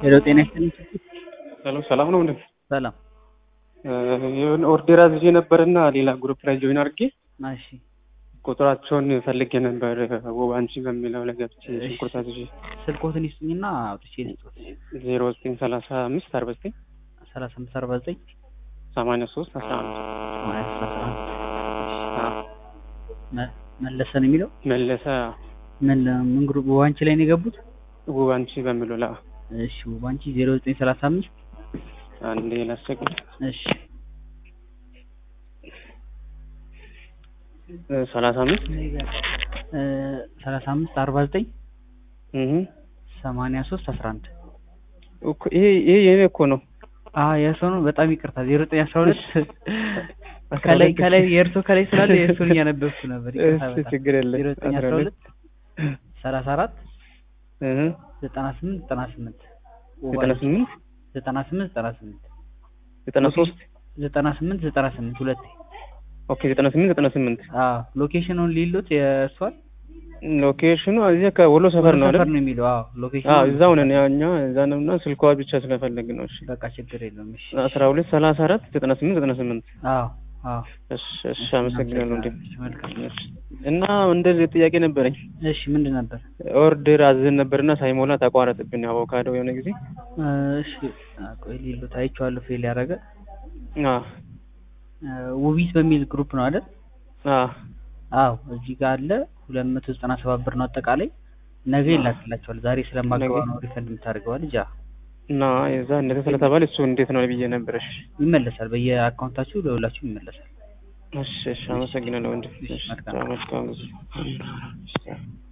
ሄሎ ጤና ይስጥልኝ። ሄሎ ሰላም ነው እንዴ? ሰላም። የሆነ ኦርዴር አዝዤ ነበርና ሌላ ግሩፕ ላይ ጆይን አድርጌ እሺ ቁጥራቸውን ፈልጌ ነበር ውብ አንቺ በሚለው ላይ ገብቼ እሺ። ሽንኩርት አዝዤ ስልኮትን ይስጡኝና አውጥቼ ልስጦት። ዜሮ ዘጠኝ ሰላሳ አምስት አርባ ዘጠኝ ሰላሳ አምስት አርባ ዘጠኝ ሰማንያ ሶስት አስራ አንድ ማለት አስራ አንድ መ- መለሰ ነው የሚለው መለሰ ምን ምን ግሩፕ ዋንቺ ላይ ነው የገቡት? ውብ አንቺ በሚለው ላ እሺ ዋንቺ ዜሮ ዘጠኝ ሰላሳ አምስት አንዴ ላስቸግር እሺ ሰላሳ አምስት እ ሰላሳ አምስት አርባ ዘጠኝ እህ ሰማንያ ሶስት አስራ አንድ እኮ ይሄ ይሄ የኔ እኮ ነው አ የእርሶ ነው። በጣም ይቅርታ ዜሮ ዘጠኝ አስራ ሁለት ከላይ ከላይ የእርሶ ከላይ ስላለ የእርሶን እያነበብኩ ነበር። ይቅርታ እሺ በጣም ችግር የለም ዜሮ ዘጠኝ አስራ ሁለት ሰላሳ አራት እህ ዘጠና ስምንት ዘጠና ስምንት ዘጠና ስምንት ዘጠና ስምንት ዘጠና ስምንት ዘጠና ሶስት ዘጠና ስምንት ዘጠና ስምንት ሁለቴ ኦኬ ዘጠና ስምንት ዘጠና ስምንት አዎ ሎኬሽኑን ሊሉት የእሷን ሎኬሽኑ እዚህ ከወሎ ሰፈር ነው ሰፈር አይደል? ነው የሚለው አዎ ሎኬሽኑ አዎ እዛው ነን ያው እኛ እዛ ነውና ስልኳ ብቻ ስለፈለግን ነው። እሺ በቃ ችግር የለውም እሺ አስራ ሁለት ሰላሳ አራት ዘጠና ስምንት ዘጠና ስምንት አዎ አዎ እሺ እሺ አመሰግናለሁ። እንዴ እሺ መልካም እሺ። እና እንደዚህ ጥያቄ ነበረኝ። እሺ ምንድን ነበር ኦርደር አዝዘን ነበርና ሳይሞላ ተቋረጥብን አቮካዶ የሆነ ጊዜ። እሺ አ፣ ቆይ ሊሉት አይቼዋለሁ ፌል ያደረገ አዎ ውቢት በሚል ግሩፕ ነው አይደል አዎ አዎ እዚህ ጋር አለ ሁለት መቶ ዘጠና ሰባት ብር ነው አጠቃላይ ነገ ይላክላቸዋል ዛሬ ስለማገባ ነገ? ነው ሪፈንድ የምታደርገው ልጅ እና የዛ እንደዚህ ስለተባለ እሱ እንዴት ነው ብዬ ነበር። እሺ ይመለሳል በየአካውንታችሁ ለሁላችሁ ይመለሳል እሺ እሺ አመሰግናለሁ። ወንድም እሺ፣ መልካም። መልካም ጊዜ